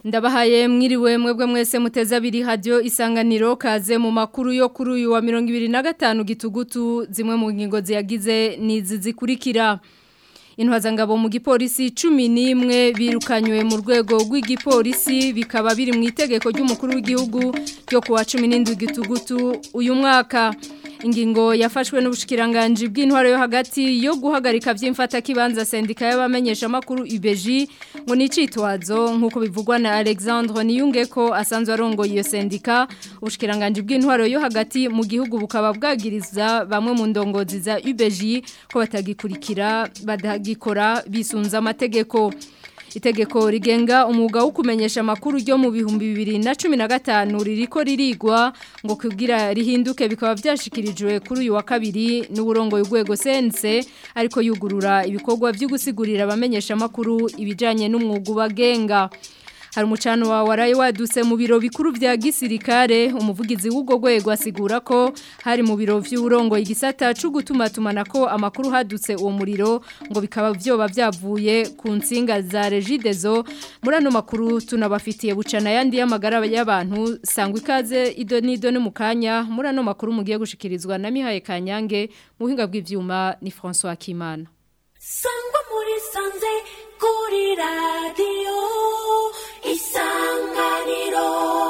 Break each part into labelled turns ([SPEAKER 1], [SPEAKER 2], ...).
[SPEAKER 1] Ndabahaye mwiriwe mwebwe mwese muteza abiri radio isanganiro kaze mu makuru yo kuri uyu wa 2025 gitugutu zimwe mu ngingo ziyagize nizi zikurikira Intwazangabo mu gipolisi 11 birukanywe mu rwego rw'igipolisi bikaba biri mu itegeko ry'umukuru w'igihugu ryo kuwa 17 gitugutu uyu mwaka ingingo yafashwe n'ubushikiranganje bw'intwaro yo hagati yo guhagarika by'imfata kibanza sendika y'abamenyesha makuru UBG ngo nicitwazo nkuko bivugwa na Alexandre Niyungeko asanzwe arongoye iyo sendika ubushikiranganje bw'intwaro yo hagati mu gihugu bukaba bwagiriza bamwe mu ndongozi za UBG ko batagikurikira badagikora bisunza amategeko Itegeko rigenga umwuga wo kumenyesha amakuru ryo mu bihumbi bibiri na cumi na gatanu ririko ririgwa ngo kugira rihinduke bikaba byashikirijwe kuri uyu wa kabiri n'uburongo y'urwego sense ariko yugurura ibikorwa byo gusigurira abamenyesha amakuru ibijanye n'umwuga ubagenga hari umucano wa waraye waduse mu biro bikuru vya gisirikare umuvugizi w'ugo gwego asigura ko hari mu biro vy'urongo igisata cyo gutuma tumanako amakuru hadutse uwo muriro ngo bikaba vyoba vyavuye ku nsinga za Regidezo muri ano makuru tunabafitiye bucana yandi y'amagara y'abantu sangwa ikaze ido nido no mukanya muri ano makuru mugiye gushikirizwa na Mihaye Kanyange mu buhinga bw'ivyuma ni François Kimana
[SPEAKER 2] Sangwa muri sanze kuri radio isanganiro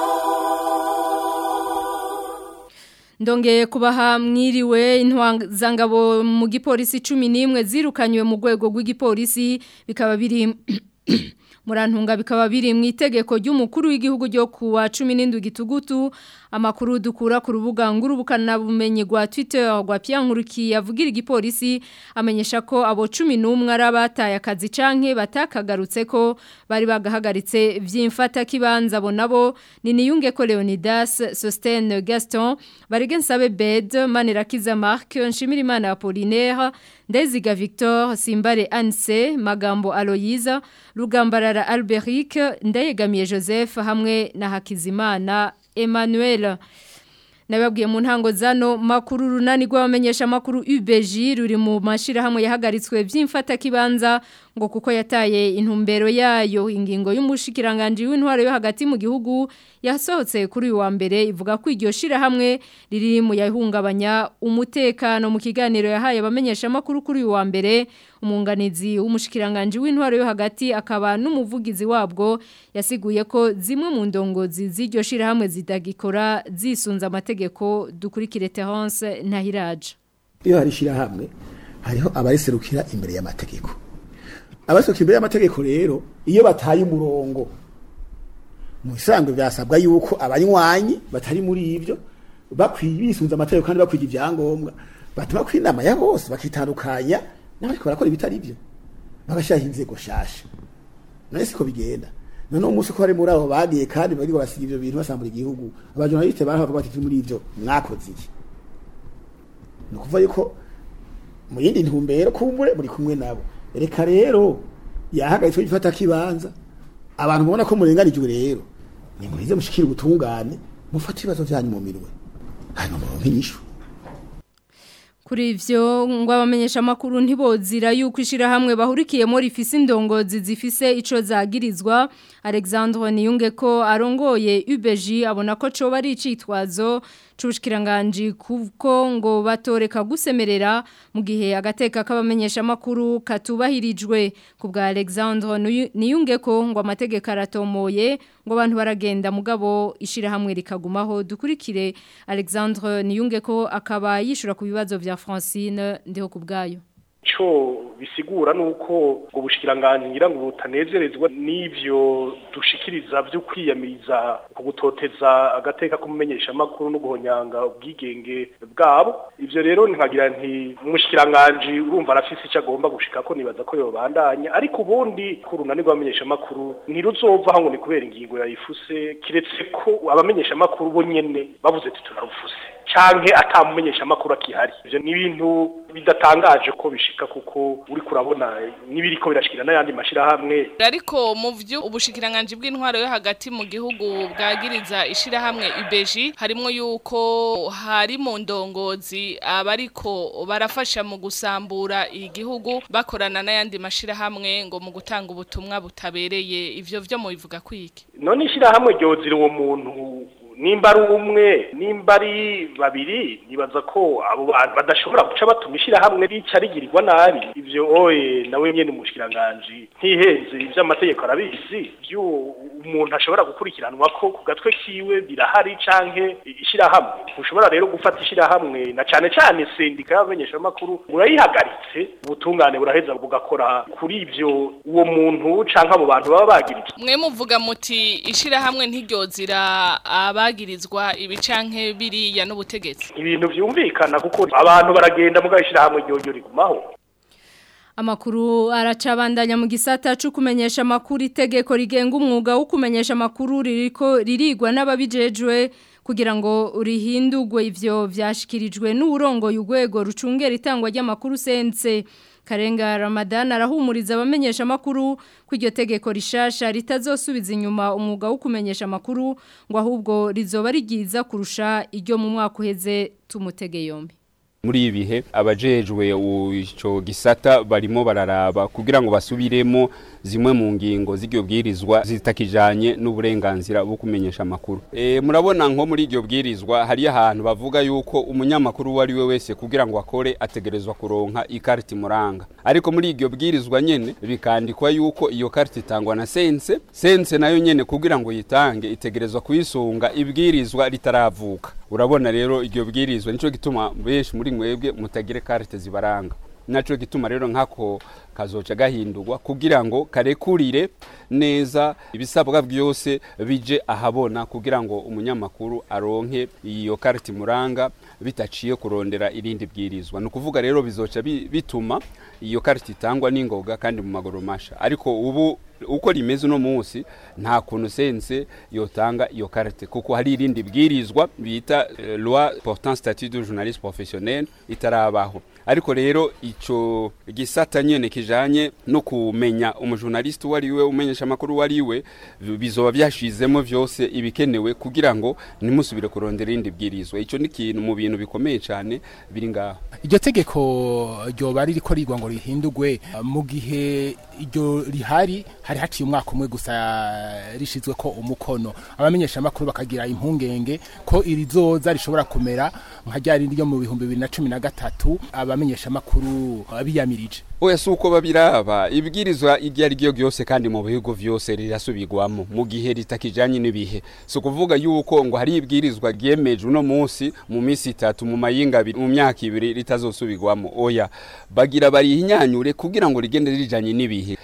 [SPEAKER 1] Ndongeye kubaha mwiriwe intwazangabo mu gipolisi 11 zirukanywe mu rwego rw'igipolisi bikaba biri Murantunga bikaba biri mu itegeko ry'umukuru w'igihugu ryo kuwa 17 gitugutu amakuru dukura ku rubuga ngurubukana bumenyi rwa Twitter rwa Piankuriki yavugira igipolisi amenyesha ko abo 11 arabataye akazi canke batakagarutse ko bari bagahagaritse vy'imfata kibanza bo nabo ni niyunge ko Leonidas Sosten Gaston Barigensabe Bed Manirakiza Mark Nshimirimana Apollinaire Ndeziga Victor Simbare Anse Magambo Aloyiza Rugambarara Alberic Ndayegamiye Joseph hamwe na Hakizimana Emmanuel Nababwiye mu ntango zano makuru runani rw'abamenyesha makuru UBG ruri mu mashira hamwe yahagaritswe by'imfata kibanza ngo kuko yataye intumbero yayo ingingo y'umushikiranganje w'intwaro yo hagati mu gihugu yasohotse kuri uyu wa mbere ivuga ko iryo shira hamwe riri mu yahungabanya umutekano mu kiganiro yahaye abamenyesha makuru kuri uyu wa mbere umunganizi w'umushikiranganje w'intwaro yo hagati akaba n'umuvugizi wabwo yasiguye ko zimwe mu ndongozi z'iryo shira hamwe zidagikora zisunza amategeko dukurikire Terence Ntahiraje
[SPEAKER 3] iyo hari shira hamwe hariho abariserukira imbere y'amategeko abasohoka imbere y'amategeko rero iyo bataye umurongo mu isanzwe byasabwa yuko abanywanyi batari muri ibyo bakwiye bisunza amategeko kandi bakwiye ibyangombwa batuma ku inama ya bose bakitandukanya n'abariko barakora ibitari byo bagashyiraho inzego shasha none siko bigenda none umunsi ko bari muri abo bagiye kandi bari basiga ivyo bintu basambura igihugu abajournaliste baravuga bati muri ivyo mwakoze iki ni ukuvuga yuko mu yindi ntumbero kumbure muri kumwe nabo reka rero yahagaritswe gifata kibanza abantu mubona ko murenganijwe rero ni muhize mushikira ubutungane mufate ibibazo vyanyu mu mirwe hanyuma muronke inyishu
[SPEAKER 1] Kuri ivyo ngo abamenyesha makuru ntibozira yuko ishira hamwe bahurikiyemo rifise indongozi zifise ico zagirizwa Alexandre Niyunge ko arongoye UBG abona ko co bari icitwazo c'ubushikiranganje kuko ngo batoreka gusemerera mu gihe agateka k'abamenyesha makuru katubahirijwe ku bwa Alexandre Niyunge ko ngo amategeko aratomoye ngo abantu baragenda mugabo ishira hamwe rikagumaho dukurikire Alexandre Niyunge ko akaba yishura ku bibazo vya Francine ndiho kubgayo
[SPEAKER 4] ico bisigura nuko ngo bushikiranganje ngira ngo butanezerezwa n'ivyo dushikiriza byo kwiyamiriza kugutoteza agateka kumumenyesha makuru no guhonyanga ubwigenge bwabo ivyo rero nkagira nti umushikiranganje urumva arafise ico agomba gushika ko nibaza ko yobandanya ariko ubundi kurunani rw'abamenyesha makuru ntiruzova ngo ni kubera ingingo yayifuse kiretse ko abamenyesha makuru bo nyene bavuze ati turarufuse canke atamumenyesha amakuru akihari ivyo ni ibintu bidatangaje ko bishika kuko uri kurabona n'ibiriko birashikira n'ayandi mashirahamwe
[SPEAKER 5] ariko mu vyo ubushikiranganje bw'intwaro yo hagati mu gihugu bwagiriza ishirahamwe ibeji harimo yuko hari mu ndongozi abariko barafasha mu gusambura igihugu bakorana n'ayandi mashirahamwe ngo mu gutanga ubutumwa butabereye ivyo vyo mu bivuga kwiki
[SPEAKER 4] none ishirahamwe ryozira uwo muntu nimba ari umwe nimba ari babiri nibaza ko abo bantu badashobora guca batuma ishirahamwe rica rigirirwa nabi ivyo oye nawe nyene umushikiranganji ntihenze ivy'amategeko arabizi ivyo umuntu ashobora gukurikiranwa ko ku gatwe kiwe birahari canke ishirahamwe ntushobora rero gufata ishirahamwe na cane cane sendika y'abamenyeshamakuru urayihagaritse ubutungane buraheza bugakora kuri ivyo uwo muntu canke abo bantu baba bagirije
[SPEAKER 5] mwe muvuga muti ishirahamwe ntiryozira abagirizwa ibi canke biriya n'ubutegetsi
[SPEAKER 4] ibintu vyumvikana kuko abantu baragenda mugabo ishirahamwe ryoryo rigumaho
[SPEAKER 1] Amakuru aracabandanya mu gisata cyo kumenyesha amakuru itegeko rigenga umwuga wo kumenyesha amakuru ririko ririgwa n'ababijejwe kugira ngo rihindurwe ivyo vyashikirijwe n'urongo y'ugwego rucungera itangwa ry'amakuru sense Karenga Ramadan arahumuriza abamenyesha amakuru ko iryo tegeko rishasha ritazosubiza inyuma umwuga wo kumenyesha amakuru ngo ahubwo rizoba rigiza kurusha iryo mu mwaka uheze tumutege yombi
[SPEAKER 6] muri ibi bihe abajejwe ico gisata barimo bararaba kugira ngo basubiremo zimwe mu ngingo z'iryo bwirizwa zitakijanye n'uburenganzira bwo kumenyesha amakuru e, murabona nko muri iryo bwirizwa hari ahantu bavuga yuko umunyamakuru uwo ari we wese kugira ngo akore ategerezwa kuronka ikarita imuranga ariko muri iryo bwirizwa nyene bikandikwa yuko iyo karita itangwa na sense sense nayo nyene kugira ngo yitange itegerezwa kuyisunga ibwirizwa ritaravuka urabona rero iryo bwirizwa nico gituma benshi muri mwebwe mutagire karite zibaranga naco gituma rero nkako kazoca gahindurwa kugira ngo karekurire neza ibisabwa byose bije ahabona kugira ngo umunyamakuru aronke iyo karite imuranga bitaciye kurondera irindi bwirizwa ni ukuvuga rero bizoca bituma iyo karite itangwa n'ingoga kandi mu maguru masha ariko ubu uko rimeze uno munsi nta kuntu sense yotanga iyo karite kuko hari irindi bwirizwa bita uh, loi portant statut de journaliste professionnel itarabaho ariko rero ico gisata nyene kijanye no kumenya umujournaliste wari we umenyesha makuru wari we bizoba byashizemo vyose ibikenewe kugira ngo nimusubire kurondera irindi bwirizwa ico ni kintu mu bintu bikomeye cyane biri ngaho
[SPEAKER 7] iryo tegeko ryoba ririko rigwa ngo rihindurwe mu gihe iryo rihari hari haciye umwaka umwe gusa rishizwe ko umukono abamenyesha makuru bakagira impungenge ko irizoza rishobora kumera nka ryari ryo mu bihumbi bibiri na cumi na gatatu abamenyesha makuru biyamirije
[SPEAKER 6] oya si uko babiraba ibwirizwa iryo ari ryo ryose kandi mu bihugu vyose rirasubirwamo mu gihe ritakijanye n'ibihe si ukuvuga yuko ngo hari ibwirizwa ryemeje uno munsi mu minsi itatu mu mayinga abiri mu myaka ibiri ritazosubirwamo oya bagira barihinyanyure kugira ngo rigende rijanye n'ibihe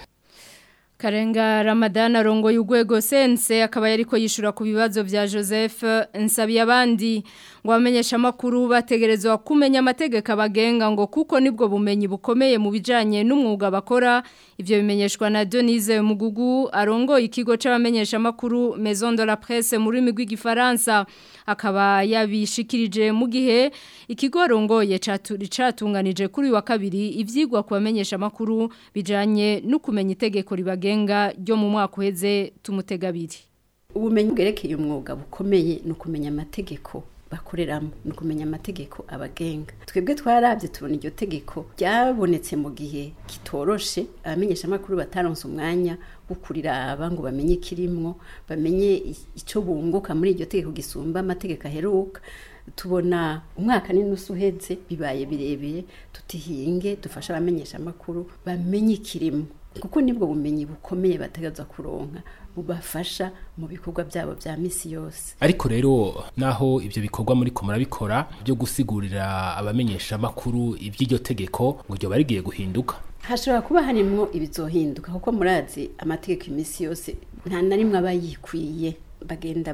[SPEAKER 1] Karenga Ramadan arongoye urwego sense akaba yariko yishura ku bibazo vya Joseph Nsabi abandi ngo bamenyesha makuru bategerezwa kumenya amategeko abagenga ngo kuko nibwo bumenyi bukomeye mu bijanye n'umwuga bakora ivyo bimenyeshwa na Denise Mugugu arongoye ikigo c'abamenyesha makuru Maison de la Presse mu rurimi rw'igifaransa akaba yabishikirije mu gihe ikigo arongoye catunganije kuri wa kabiri ivyigwa ku bamenyesha makuru bijanye no kumenya itegeko ribage genga ryo mu mwaka uheze tumutegabiri
[SPEAKER 8] ubumenyi bwerekeye umwuga bukomeye ni ukumenya amategeko bakoreramo ni ukumenya amategeko abagenga twebwe twarabye tubona iryo tegeko ryabonetse mu gihe kitoroshe abamenyesha amakuru bataronse umwanya wo kuriraba ngo bamenye ikirimwo bamenye icyo bunguka muri iryo tegeko gisumba amategeko aheruka tubona umwaka n'inusu uheze bibaye birebire tutihinge dufasha abamenyesha amakuru bamenye ikirimo kuko nibwo bumenyi bukomeye bategereza kuronka bubafasha mu bikorwa byabo bya misi yose
[SPEAKER 7] ariko rero naho ibyo bikorwa muri ko murabikora byo gusigurira abamenyesha amakuru iby'iryo tegeko ngo ryo barigiye guhinduka
[SPEAKER 8] hashobora kuba harimo ibizohinduka kuko murazi amategeko iminsi yose nta na rimwe aba yikwiye bagenda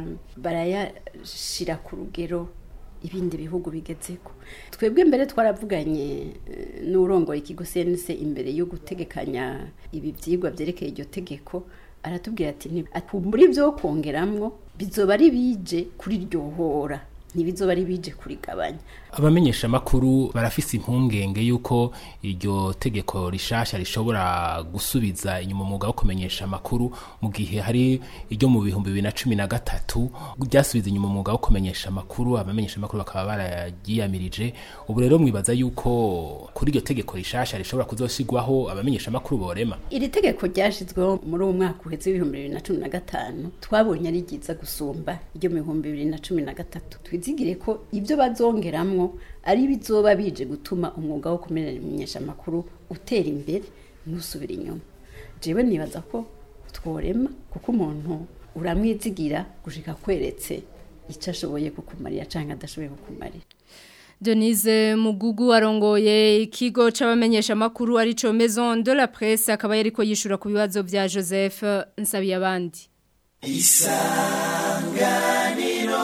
[SPEAKER 8] barayashyira ku rugero ibindi bihugu bigezeko twebwe mbere twaravuganye n'urongoye ikigo sense imbere yo gutegekanya ibi byigwa byerekeye iryo tegeko aratubwira ati muri byo kongeramwo bizoba ari bije kuri ryohora ntibizoba ari bije kurigabanya
[SPEAKER 7] abamenyesha makuru barafise impungenge yuko iryo tegeko rishasha rishobora gusubiza inyuma umwuga wo kumenyesha amakuru mu gihe hari iryo mu bihumbi bibiri na cumi na gatatu ryasubiza inyuma umwuga wo kumenyesha amakuru abamenyesha amakuru bakaba barayiyamirije ubu rero mwibaza yuko kuri iryo tegeko rishasha rishobora kuzosigwaho abamenyesha amakuru borema
[SPEAKER 8] iri tegeko ryashizweho muri uwo mwaka uheze w'ibihumbi bibiri na cumi na gatanu twabonye ari ryiza gusumba iryo mu bihumbi bibiri na cumi na gatatu twizigire ko ibyo bazongeramwo ari bizoba bije gutuma umwuga wo kumenyesha amakuru utera imbere ntusubire inyuma jewe nibaza ko tworema kuko umuntu uramwizigira gushika kweretse icyo ashoboye kukumarira cyangwa adashoboye kukumarira
[SPEAKER 1] Denise Mugugu arongoye ikigo c'abamenyesha makuru arico Maison de la Presse akaba yariko yishura ku bibazo vya Joseph Nsabiye abandi
[SPEAKER 9] Isanganiro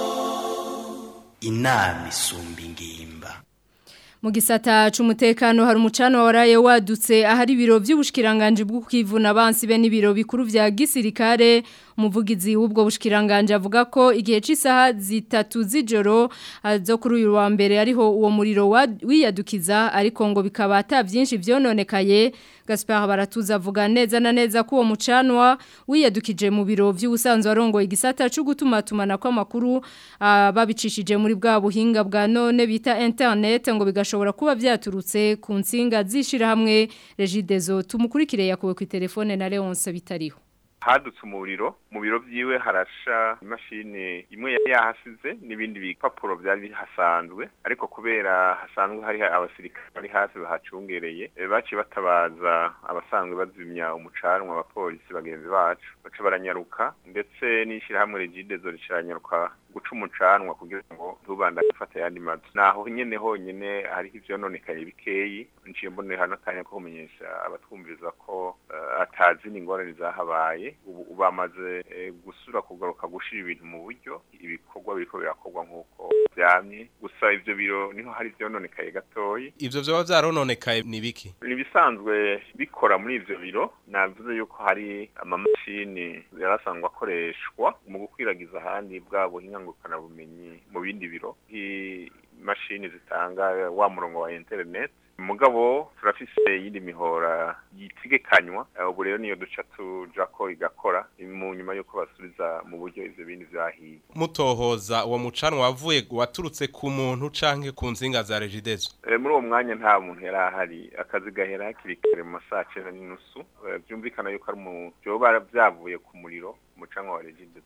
[SPEAKER 9] inama isumba ingimba
[SPEAKER 1] mu gisata c'umutekano hari umucano waraye wadutse ahari ibiro by'ubushikiranganje bwo kwivuna abansi be n'ibiro bikuru vya gisirikare umuvugizi w'ubwo bushikiranganje avuga ko igihe c'isaha zitatu z'ijoro zo kuri uyu wa mbere ariho uwo muriro wiyadukiza ariko ngo bikaba ata byinshi vyononekaye Gaspard Baratuza avuga neza na neza ko uwo mucanwa wiyadukije mu biro by'ubusanzwe arongoye igisata cyo gutuma tumana kw'amakuru babicishije muri bwa buhinga bwa none bita internet ngo bigashobora kuba byaturutse ku nsinga zishira hamwe Regidezo tumukurikire yakuwe ku telefone na Leonce bitariho
[SPEAKER 10] hadutse umuriro mu biro byiwe harasha imashini imwe yari yahasize n'ibindi bipapuro byari bihasanzwe ariko kubera hasanzwe hari abasirikare bari hafi bahacungereye baciye batabaza abasanzwe bazimya umucanwa abapolisi bagenzi bacu baca baranyaruka ndetse n'ishyirahamwe regidezo ricaranyaruka guca umucanwa kugira ngo ntubanda gufata ayandi mazu naho nyene honyene hariho ivyononekaye bikeyi nciye mbonera hano akanya ko kumenyesha abatwumviriza ko uh, atazi n'ingorane zahabaye ubu bamaze uh, gusura kugaruka gushira ibintu mu buryo ibikorwa biriko birakorwa nk'uko vyamye gusa ivyo biro niho hari ivyononekaye gatoyi
[SPEAKER 11] ivyo vyoba vyarononekaye ni biki
[SPEAKER 10] ni ibisanzwe bikora muri ivyo biro navuze yuko hari amamashini yarasanzwe akoreshwa mu gukwiragiza ahandi bwa buhinga ngurukana bumenyi mu bindi biro imashini zitanga wa murongo wa internet mugabo turafise yindi mihora yitegekanywa ubu rero niyo duca tuja ko igakora mu nyuma yuko basubiza mu buryo ivyo bindi vyahiye
[SPEAKER 11] mutohoza uwo mucanwa wavuye waturutse ku muntu canke ku nzinga za regidezo
[SPEAKER 10] e, muri uwo mwanya nta muntu yari ahari akazi gahera hakiri kare mu masaha cenda n'inusu vyumvikana yuko ari mu vyoba vyavuye ku muriro umucanwa wa regidezo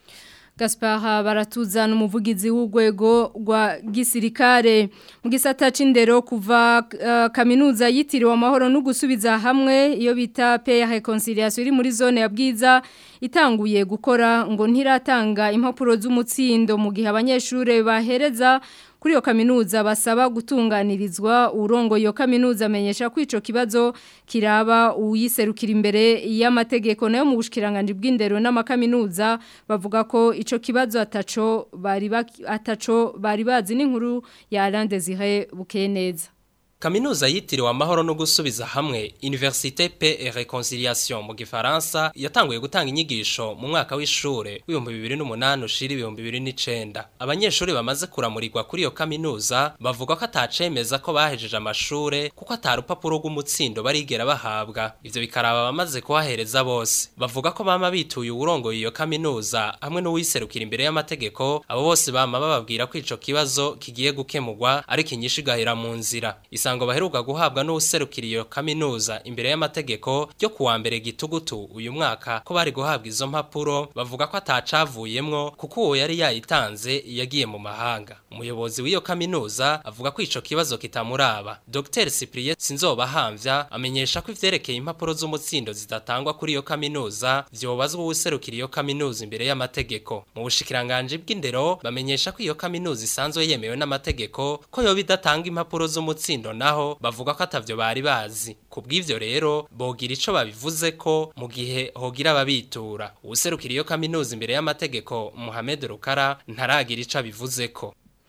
[SPEAKER 1] Gaspar baratuzana umuvugizi w'urwego rwa gisirikare mu gisata c'indero kuva uh, kaminuza yitiriwe amahoro no gusubiza hamwe iyo bita paix reconciliation iri muri zone ya bwiza itanguye gukora ngo ntiratanga impapuro z'umutsindo mu gihe abanyeshure bahereza kuri iyo kaminuza basaba gutunganirizwa urongo iyo kaminuza amenyesha ko ico kibazo kiraba uyiserukira imbere y'amategeko nayo mu bushikiranganje bw'indero n'amakaminuza bavuga ko ico kibazo ataco bari ataco bari bazi n'inkuru ya Alain Désiré Bukeneza
[SPEAKER 12] Kaminuza yitiriwe amahoro no gusubiza hamwe Université Paix et Réconciliation mu gifaransa yatanguye gutanga inyigisho mu mwaka w'ishure w'ibihumbi bibiri n'umunani ushira ibihumbi bibiri n'icenda abanyeshuri bamaze kuramurirwa kuri iyo kaminuza bavuga ko atacemeza ko bahejeje amashure kuko atari urupapuro rw'umutsindo barigera bahabwa ivyo bikaraba abamaze kuhahereza bose bavuga ko bama bituye uwurongoye iyo kaminuza hamwe n'uwiserukira imbere y'amategeko abo bose bama bababwira ko ico kibazo kigiye gukemurwa ariko inyishu igahera mu nzira isango baheruka guhabwa n'userukira iyo kaminuza imbere y'amategeko ryo kuwa mbere gitugutu uyu mwaka ko bari guhabwa izo mpapuro bavuga ko atacavuyemwo kuko uwo yari yayitanze yagiye mu mahanga umuyobozi w'iyo kaminuza avuga ko ico kibazo kitamuraba Dr Cyprien Sinzobahamvya amenyesha ko ivyerekeye impapuro z'umutsindo zidatangwa kuri iyo kaminuza vyobazwa userukira iyo kaminuza imbere y'amategeko mu bushikiranganje bw'indero bamenyesha ko iyo kaminuza isanzwe yemewe n'amategeko ko yoba idatanga impapuro z'umutsindo naho bavuga ko atavyo bari bazi kubw'ivyo rero bogira ico babivuze ko mu gihe hogira ababitura userukira iyo kaminuza imbere y'amategeko Mohamed Rukara ntaragira ico abivuze ko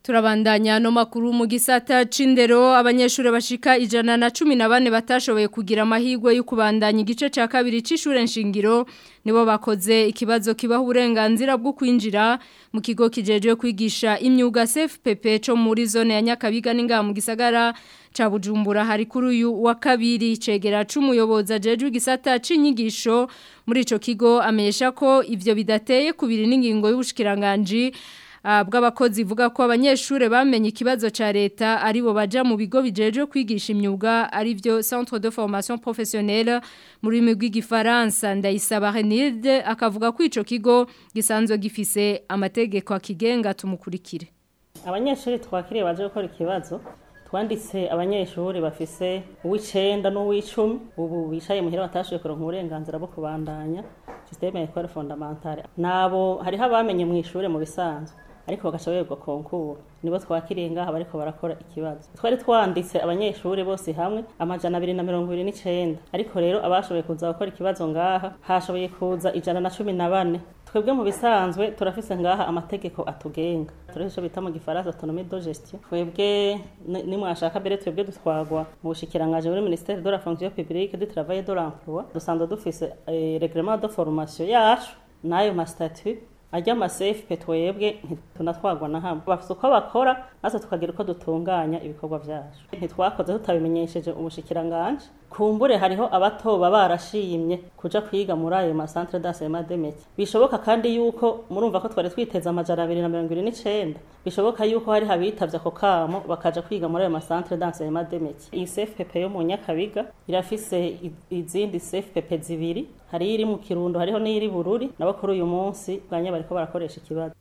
[SPEAKER 1] Turabandanya no makuru mu gisata c'indero abanyeshure bashika ijana na cumi na bane batashoboye kugira amahirwe yo kubandanya igice ca kabiri c'ishure nshingiro nibo bakoze ikibazo kibaho uburenganzira bwo kwinjira mu kigo kijejwe kwigisha imyuga CFPP co muri zone ya Nyakabiga n'ingaha mu gisagara ca Bujumbura hari kuri uyu wa kabiri cegera c'umuyoboza jejwe gisata c'inyigisho muri ico kigo amesha ko ivyo bidateye kubiri n'ingingo y'ubushikiranganje bw'abakozi ivuga ko abanyeshure bamenye ikibazo ca leta aribo baja mu bigo bijeje kwigisha imyuga ari byo Centre de Formation Professionnelle muri rurimi rw'igifaransa ndayisaba Renilde akavuga ko ico kigo gisanzwe gifise amategeko akigenga tumukurikire
[SPEAKER 13] abanyeshuri twakiriye baje gukora ikibazo twanditse abanyeshuri bafise uw'icenda n'uw'icumi ubu bicaye muhira batashoboye kuronka uburenganzira bwo kubandanya systeme ya école fondamentale nabo hariho abamenye mu ishure mu bisanzwe ariko bagashoborirwa konkuru nibo twakiriye ngaha bariko barakora ikibazo twari twanditse abanyeshuri bose hamwe amajana abiri na mirongo ibiri n'icenda ariko rero abashoboye kuza gukora ikibazo ngaha hashoboye kuza ijana na cumi na bane twebwe mu bisanzwe turafise ngaha amategeko atugenga turafise ico bita mu gifaransa autonomie de gestion twebwe nimwashaka mbere twebwe dutwagwa mu bushikirangaje muri ministère de la fonction publique du travail et de l'emploi dusanzwe dufise eh, reglement de formation yacu n'ayo ma statut ajya amasefu twebwe ntitunatwagwa na hamwe bafite uko bakora natwe tukagira uko dutunganya ibikorwa byacu ntitwakoze tutabimenyesheje ubushikiranganje kumbure hariho abatoba barashimye kuja kwiga muri ayo masantre d'enseignement de métier bishoboka kandi yuko murumva ko twari twiteze amajana abiri na mirongo ibiri n'icenda bishoboka yuko hari habitavye ako kamo bakaja kwiga muri ayo masantre d'enseignement de métier iyi CFPP yo mu Nyakabiga irafise izindi CFPP zibiri hari iri mu Kirundo hariho n'iri Bururi nabo kuri uyu munsi bwanya bariko barakoresha ikibazo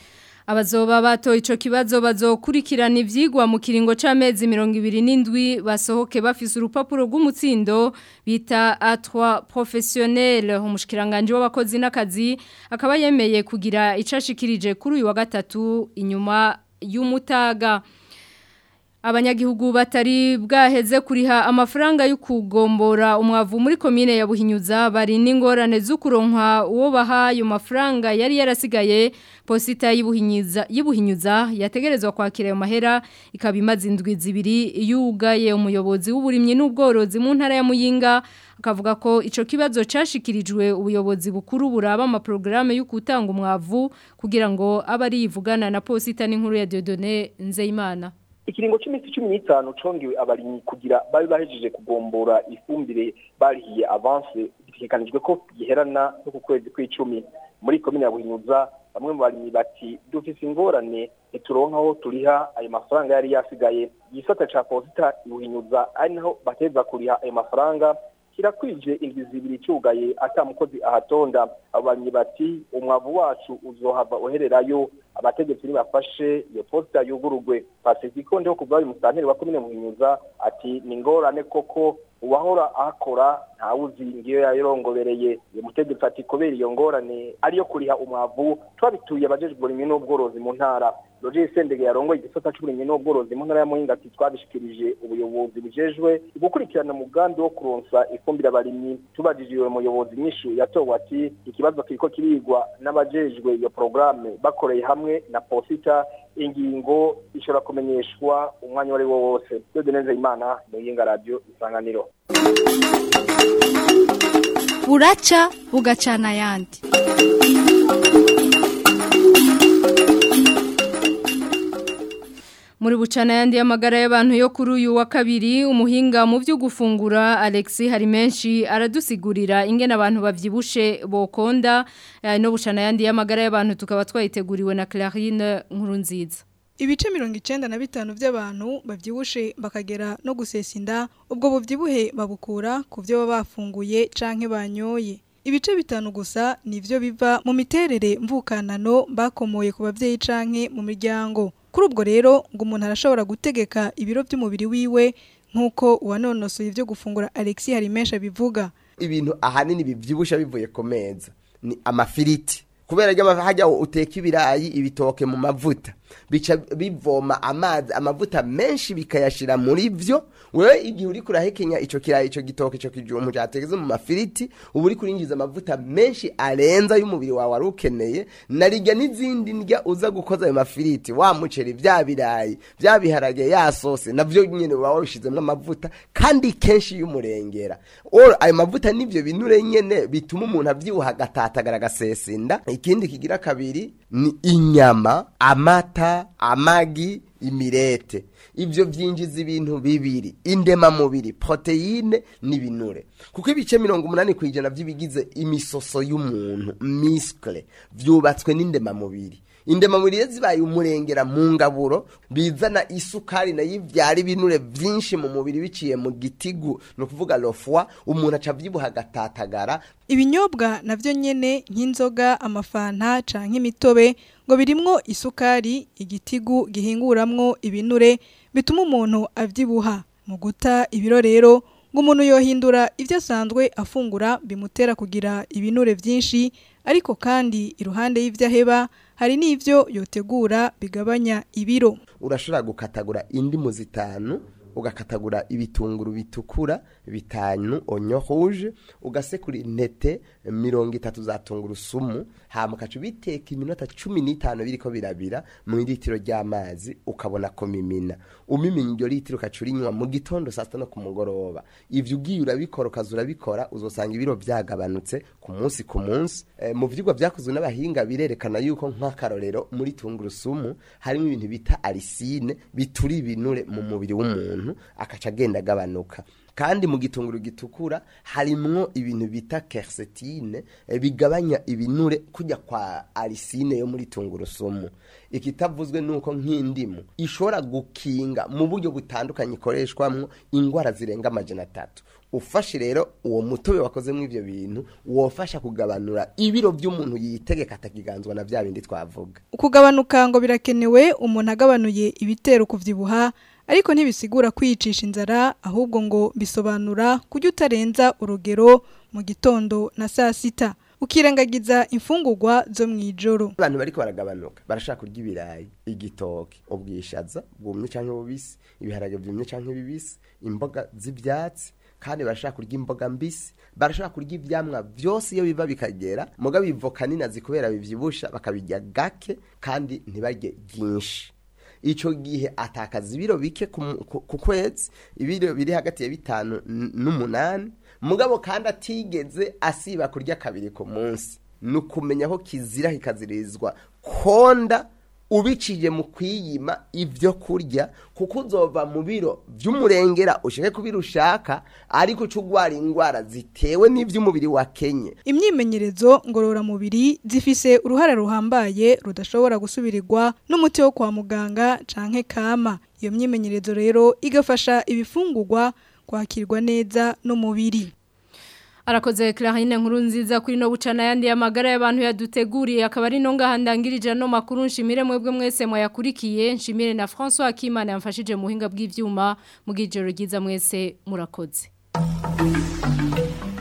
[SPEAKER 1] Abazoba bato ico kibazo bazokurikirana ivyigwa mu kiringo c'amezi 27 basohoke bafise urupapuro rw'umutsindo bita A3 professionnel umushikiranganje w'abakozi n'akazi akaba yemeye kugira icashikirije kuri uyu wa gatatu inyuma y'umutaga abanyagihugu batari bwaheze kuriha amafaranga yo kugombora umwavu muri komine ya Buhinyuza bari n'ingorane z'ukuronka uwo baha ayo mafaranga yari yarasigaye posita y'Ibuhinyuza y'Ibuhinyuza yategerezwa kwakira ayo mahera ikaba imaze indwi zibiri yugaye umuyobozi w'uburimyi n'ubworozi mu ntara ya Muyinga akavuga ko ico kibazo cashikirijwe ubuyobozi bukuru buraba ama programme yo gutanga umwavu kugira ngo abari yivugana na posita n'inkuru ya Dieudonné Nzeyimana
[SPEAKER 14] ikiringo cy'iminsi cumi n'itanu congewe abarimyi kugira babe bahejeje kugombora ifumbire barihiye avance bitegekanijwe ko giherana no ku kwezi kw'icumi muri komine ya buhinyuza bamwe mu barimyi bati dufise ingorane ntituronka aho turiha ayo mafaranga yari yasigaye igisata ca posita ibuhinyuza ari naho bateza kuriha ayo mafaranga kirakwije indwi zibiri cyugaye ata mukozi ahatonda ababanyi bati umwavu wacu uzohava uhererayo abategetsi nibafashe iyo posita yugurugwe pasifiko ndiho kuva uyu musanteri wa komine muhinyuza ati ni ngorane koko uwahora ahakora ntawuzi ngiyo yayirongobereye uyu mutegetsi ati kubera iyo ngorane ariyo kuriha umwavu twabituye abajejwe uburimyi n'ubworozi mu ntara Roger Sendege yarongoye igisata c'uburimyi n'ubworozi mu ntara ya Muyinga ati twabishikirije ubuyobozi bujejwe gukurikirana umugambi wo kuronsa ifumbire abarimyi tubajije uwo muyobozi nyishu yatowe ati ikibazo kiriko kirigwa n'abajejwe iyo programme bakoreye hamwe na posita ingingo ishobora kumenyeshwa umwanya wari wo wose Dode neza imana Muyinga radio isanganiro
[SPEAKER 15] buraca bugacana ayandi
[SPEAKER 1] muri bucana yandi y'amagara y'abantu yo kuri uyu wa kabiri umuhinga mu byo gufungura Alexi hari menshi aradusigurira ingene abantu bavyibushe bokonda no bucana yandi y'amagara y'abantu tukaba twayiteguriwe na Clarine Nkurunziza
[SPEAKER 16] Ibice mirongo icenda na bitanu by'abantu bavyibushe bakagera no gusesa inda ubwo buvyibuhe babukura ku byo baba bafunguye canke banyoye ibice bitanu gusa nivyo biva mu miterere mvukanano bakomoye ku bavyeyi canke mu miryango kuri ubwo rero ngo umuntu arashobora gutegeka ibiro by'umubiri wiwe nk'uko uwanonosoye ibyo gufungura Alexi Harimesha bivuga
[SPEAKER 17] ibintu ahanini bivyibusha bivuye ku meza ni amafiriti kubera ryo hajya uteka ibirayi ibitoke mu mavuta bica bivoma amazi amavuta menshi bikayashira muri vyo wewe igihe uri kurahekenya ico kirayi ico gitoke ico kijumbu categeze mu mafiriti uba uri kurinjiza amavuta menshi arenza y'umubiri wawe wari ukeneye narirya n'izindi ndya uza gukoza ayo mafiriti wa muceri vya birayi vya biharage ya sose navyo nyene waba wabishizemwo amavuta kandi kenshi y'umurengera Oro, ayo mavuta n'ivyo binure nyene bituma umuntu avyibuha agatatagara agasesinda ikindi kigira kabiri ni inyama amata amagi imirete ivyo vyinjiza ibintu bibiri indemamubiri proteine n'ibinure kuko ibice mirongo umunani ku ijana vy'ibigize imisoso y'umuntu miskle vyubatswe n'indemamubiri indemamubiri iyo zibaye umurengera mu ngaburo bizana isukari nayo ivyara ibinure vyinshi mu mubiri biciye mu gitigu ni ukuvuga lofwa umuntu aca avyibuha agatatagara
[SPEAKER 16] ibinyobwa navyo nyene nk'inzoga amafanta canke imitobe ngo birimwo isukari igitigu gihinguramwo ibinure bituma umuntu avyibuha mu guta ibiro rero ngo umuntu yohindura ivyo asanzwe afungura bimutera kugira ibinure vyinshi ariko kandi iruhande y'ivyo aheba hari n'ivyo yotegura bigabanya ibiro
[SPEAKER 17] urashobora gukatagura indimu zitanu ugakatagura ibitunguru bitukura bitanu onyo rouge ugasekura intete mirongo itatu za tungurusumu hama ukaca ubiteka iminota cumi n'itanu biriko birabira mu litiro ry'amazi ukabona kumimina umimina iryo litiro ukaca urinywa mu gitondo saa sita no ku mugoroba ivyo ugiye urabikora ukaza urabikora uzosanga ibiro vyagabanutse ku munsi ku munsi e, mu vyigwa vyakozwe n'abahinga birerekana yuko nk'akarorero muri tungurusumu harimo ibintu bita arisine bitura ibinure mu mubiri w'umuntu akaca agenda agabanuka kandi mu gitunguru gitukura harimwo ibintu bita quercétine eh, bigabanya ibinure kujya kwa arisine yo muri tungurusumu ikitavuzwe nuko nk'indimu ishobora gukinga mu buryo butandukanye ikoreshwamwo ingwara zirenga amajana atatu ufashe rero uwo mutobe wakozemo ivyo bintu wofasha kugabanura ibiro by'umuntu yitegeka atakiganzwa na vya bindi twavuga
[SPEAKER 16] ukugabanuka ngo birakenewe umuntu agabanuye ibitero kuvyibuha ariko ntibisigura kwiyicisha inzara ahubwo ngo bisobanura kujya utarenza urugero mu gitondo na saa sita ukirengagiza imfungurwa zo mu ijoro
[SPEAKER 17] abantu bariko baragabanuka barashaka kurya ibirayi igitoke ubwishaza bwumye canke bubisi ibiharage vyumye canke bibisi imboga z'ivyatsi kandi barashaka kurya imboga mbisi barashaka kurya ivyamwa vyose iyo biva bikagera muga bivoka ninazi kubera bivyibusha bakabirya gake kandi ntibarye byinshi ico gihe atakaza ibiro bike ku mu- ku ku kwezi ibiro biri hagati ya bitanu n- n'umunani mugabo kandi atigeze asiba kurya kabiri ku munsi ni ukumenya ko kizira kikazirizwa konda ubiciye mu kwiyima ibyo kurya kuko uzova mu biro by'umurengera ushake kubira ushaka ariko uca ugwara indwara zitewe n'iby'umubiri wakenye
[SPEAKER 16] imyimenyerezo ngororamubiri zifise uruhare ruhambaye rudashobora gusubirirwa n'umuti wo kwa muganga canke kama iyo myimenyerezo rero igafasha ibifungurwa kwakirwa neza n'umubiri
[SPEAKER 1] Arakoze Clarine nkuru nziza kuri no bucana yandi amagara y'abantu yaduteguriye akaba ari no ngahangirije no makuru nshimire mwebwe mwese mwayakurikiye nshimire na François Akimana yamfashije muhinga bw'ivyuma mu gijoro giza mwese murakoze